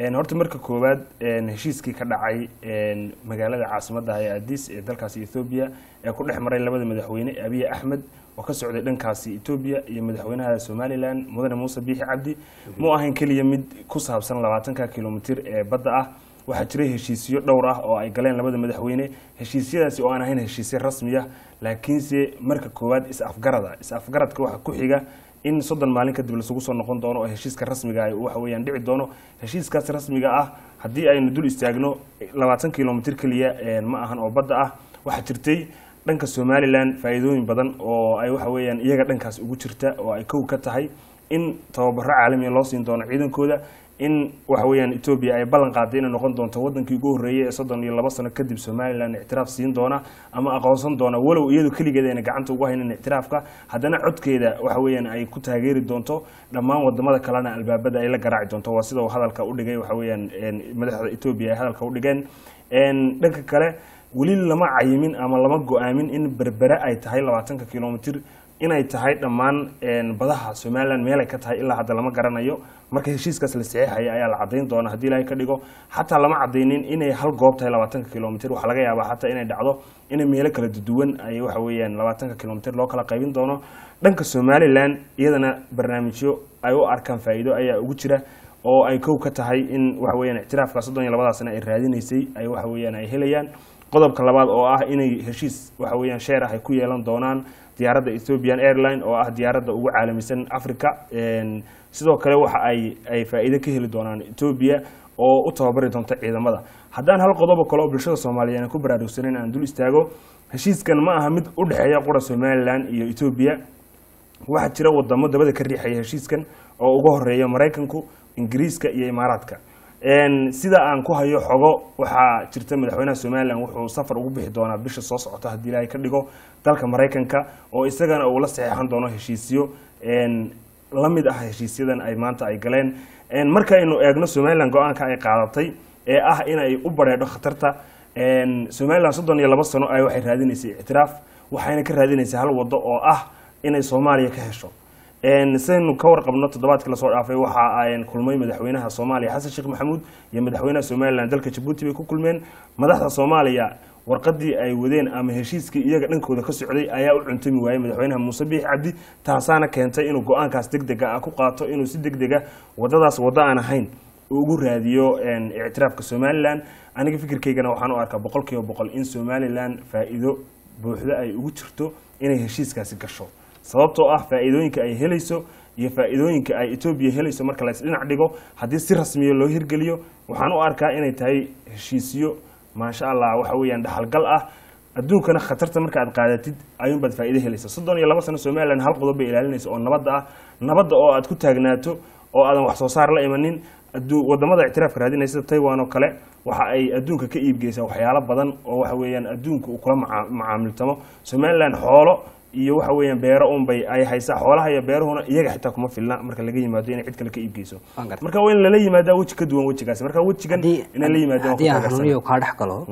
Een, horta marka koowaad een, heshiiskii ka dhacay een, magaalada caasimadda ee addis ee dalkaasi ethoobia ee ku dhex maray labada madaxweyne abiy axmed oo ka socday dhankaasi ethoobia iyo madaxweynaha somalilan mudane muuse biixi cabdi mu ahayn keliya mid ku saabsan labaatanka kilomitir ee badda ah waxaa jiray heshiisyo dhowr ah oo ay galeen labada madaxweyne heshiisyadaasi oo aan ahayn heshiisyo rasmi ah laakiinse marka koowaad is-afgarada is-afgaradka waxaa ku xiga in soddon maalin kadib lasugu soo noqon doono oo heshiiska rasmiga ah waxa weeyaan dhici doono heshiiskaas rasmiga ah haddii aynu dul istaagno labaatan kilomitir keliya een, ma ahan oo badda ah waxaa jirtay dhanka somalilan faa'iidooyin badan oo ay waxa weeyaan iyaga dhankaas ugu jirta oo ay kow ka tahay in tababaro caalamiya loo siin doono ciidankooda in waxa weeyaan etoobiya ay ballan qaaday inay noqon doonto wadankii ugu horreeyay ee soddon iyo laba sano kadib somalilan ictiraaf siin doona ama aqoonsan doona walow iyadu keligeed ayna gacanta ugu haynin ictiraafka haddana codkeeda waxa weeyaan ay ku taageeri doonto dhammaan wadamada kalena albaabada ay la garaaci doonto waa sida uu hadalka u dhigay waxa weeyaan een, madaxda etoobiya ay hadalka u dhigeen Een, dhanka kale weli lama cayimin ama lama go-aamin in berbere ay tahay labaatanka kilomitir inay tahay dhammaan een, badaha somalilan meelay ka tahay ilaa hadda lama garanayo marka heshiiskaas la saxeexaya ayaa la cadayn doona haddii ilaahay ka dhigo xataa lama cadaynin inay hal goob tahay labaatanka kilomitir waxaa laga yaabaa xataa inay dhacdo inay meelo kala duwan ay waxa weeyaan labaatanka kilomitir loo kala qaybin doono dhanka somalilan iyadana barnaamijyo ay u arkaan faa'iido ayaa ugu jira oo ay kow ka tahay in waxa weeyaan ictiraafka soddon iyo labadaa sano ay raadinaysay ay waxa weeyaan ay helayaan qodobka labaad oo ah inay heshiis waxa weeyaan sheer ah ay ku yeelan doonaan diyaaradda ethiopian airline oo ah diyaaradda ugu caalamisan africa Een, sidoo kale waxa ay ay faa'iido ka heli doonaan ethiopia oo u tababari doonta ciidamada haddaan hal qodobo kale oo bulshada soomaaliyeed aan ku baraarugsaneyn aan dul istaago heshiiskan ma aha mid u dhexeeya qura somalilan iyo ethiopia waxaa jira wadamo dabada ka riixaya heshiiskan oo uga horeeya maraykanku ingiriiska iyo imaaraadka Een, sida aan ku hayo xogo waxaa jirta madaxweynaha somalilan wuxuu safar ugu bixi doonaa bisha soo socota haddii ilaahay ka dhigo dalka maraykanka oo isagana uu la saxeexan doono heshiisyo een, la mid ah heshiisyadan ay maanta ay galeen Een, markaynu eegno somalilan go-aanka ay qaadatay ee ah inay u bareedho khatarta Een, somalilan soddon iyo laba sano ay waxay raadinaysay ictiraaf waxayna ka raadinaysay hal wado oo ah inay soomaaliya ka hesho Een, sidaynu ka warqabno toddobaadkii lasoo dhaafay waxa ay kulmay madaxweynaha soomaaliya xasan sheekh maxamuud iyo madaxweynaha somalilan dalka jabuuti bay ku kulmeen madaxda soomaaliya warqadii ay wadeen ama heshiiskii iyaga dhankooda ka socday ayaa u cuntami waayey madaxweynaha muuse biixi cabdi taasaana keentay inuu go-aankaas degdega ah ku qaato inuu si degdega wadadaas waddo aan ahayn uu ugu raadiyo een, ictiraafka somalilan aniga fikirkaygana waxaan u arkaa boqol kiiba boqol in somalilan faa'iido buuxda ay ugu jirto inay heshiiskaasi gasho sababtoo ah faa'iidooyinka ay helayso iyo faa'iidooyinka ay etoobiya helayso marka la isdhinac dhigo haddii si rasmiya loo hirgeliyo waxaan u arkaa inay tahay heshiisyo maasha allah waxa weeyaan dhaxalgal ah adduunkana khatarta marka aad qaadatid ayuunbaad faa'iido helaysa soddon iyo laba sano somalilan hal qodob bay ilaalinaysa oo nabadda ah nabadda oo aad ku taagnaato oo aadan wax soo saar la imanin addu- wadamada ictiraafka raadinaya sida taiwan oo kale waxa ay adduunka ka iibgeysaa waxyaalo badan oo waxa weeyaan adduunka uu kula maca- macaamiltamo somalilan xoolo iyo waxa weeyaan beero unbay ay haysaa xoolaha iyo beeruhuna iyaga xitaa kuma filna marka laga yimaado inay cid kale ka iibgeyso Waan gartay. marka waa in lala yimaadaa weji ka duwan wejigaasi marka wejigan haddii inay la yimaadaan haddii aan waa ku taageersan. hanuuniyo kaa dhex galo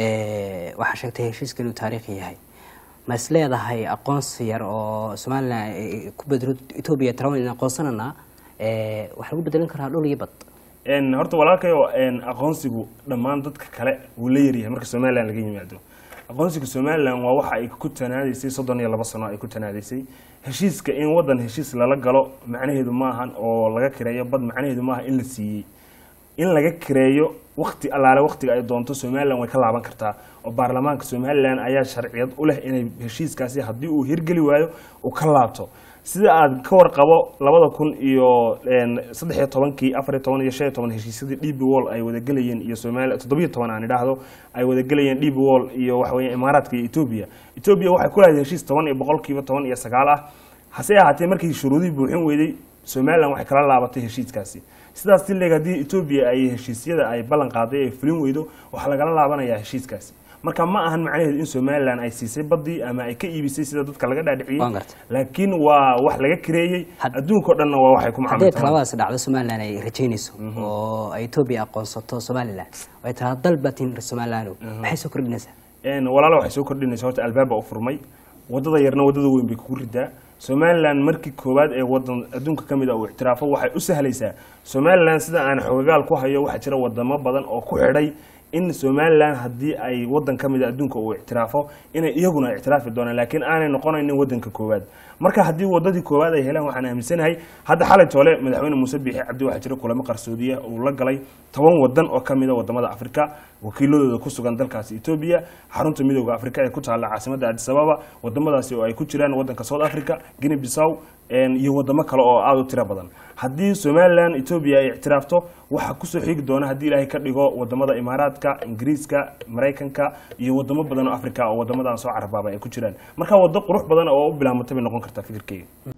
ee, waxaa sheegtay heshiiska inuu taariikhi yahay ma is leedahay aqoonsi yar oo somalilan ay ku bedelo etoobiya tarawan in aqoonsanana ee, waxaa lagu bedelan karaa dhul iyo bad Een, horta walaalkayo een, aqoonsigu dhammaan dadka kale wuu la yaryahay marka somalilan laga yimaado aqoonsiga somalilan waa waxa ay ku tanaadaysay soddon iyo laba sano ay ku tanaadaysay heshiiska in wadan heshiis lala galo macnaheedu maahan oo laga kireeyo bad macnaheedu maaha in la siiyey in laga kireeyo wakti allaale waktiga ay doonto somalilan way ka laaban kartaa oo baarlamaanka somalilan ayaa sharciyad u leh inay heshiiskaasi haddii uu hirgeli waayo uu ka laabto sida aad ka warqabo labada kun iyo een, saddex iyo tobankii afar iyo toban iyo shan iyo toban heshiisyadii db wall ay wadagelayeen iyo somalia toddobiyo toban aan idhaahdo ay wadagelayeen db wall iyo waxa weeye imaaraadka iyo etoobiya etoobiya waxay ku lahayd heshiis toban iyo boqolkiiba toban iyo sagaal ah hase ahaatee markii shuruudihii buuxin weyday somalilan waxay kala laabatay heshiiskaasi sidaas sileeg haddii etoobiya ay heshiisyada ay ballan qaaday ay fulin weydo waxaa lagala laabanayaa heshiiskaasi marka ma ahan macnaheedu in somalilan ay siisay badii ama ay ka iibisay sida dadka laga dhaadhiciyey Waan gartay. laakiin waa wax laga kireeyey Had- adduunka oo dhanna waa waxay ku haddii macaamiltaan talabadaas dhacdo somalilan ay rajaynayso oo ay etoobiya aqoonsato somalilan oo ay taraa dalbatin somalilan maxay soo kordhinaysaa Een, walaalo waxay soo kordhinaysa horta albaaba u furmay wadada yarna wadada weyn bay kugu ridaa somalilan markii koowaad ee wadan adduunka ka mid a uu ictiraafo waxay u sahlaysaa somalilan sida aan xogagaal ku hayo waxaa jira wadamo badan oo ku xidhay in somalilan haddii ay wadan ka mid a adduunka uu ictiraafo inay iyaguna ictiraafi doonaan laakiin aanay noqonaynin wadanka koowaad marka haddii wadadii koowaad ay helaan waxaan aaminsanahay hadda xalay toole madaxweyne muuse biixi cabdi waxaa jira kulamo qarsoodiya uu la galay toban wadan oo kamid a wadamada afrika wakiiladooda ku sugan dalkaasi etoobiya xarunta midooda afrika ee ku taalla caasimadda adis ababa wadamadaasi oo ay ku jiraan wadanka south africa guinea bissaw iyo wadamo kale oo aada u tiro badan haddii somalilan etoobiya ay ictiraafto waxaa kusoo xigi doona haddii ilaahay ka dhigo wadamada imaaraadka ingiriiska maraykanka iyo wadamo badan oo africa oo wadamadan soo carabaaba ay ku jiraan marka wado qurux badan oo u bilaamata bay noqon kartaa fikirkeyga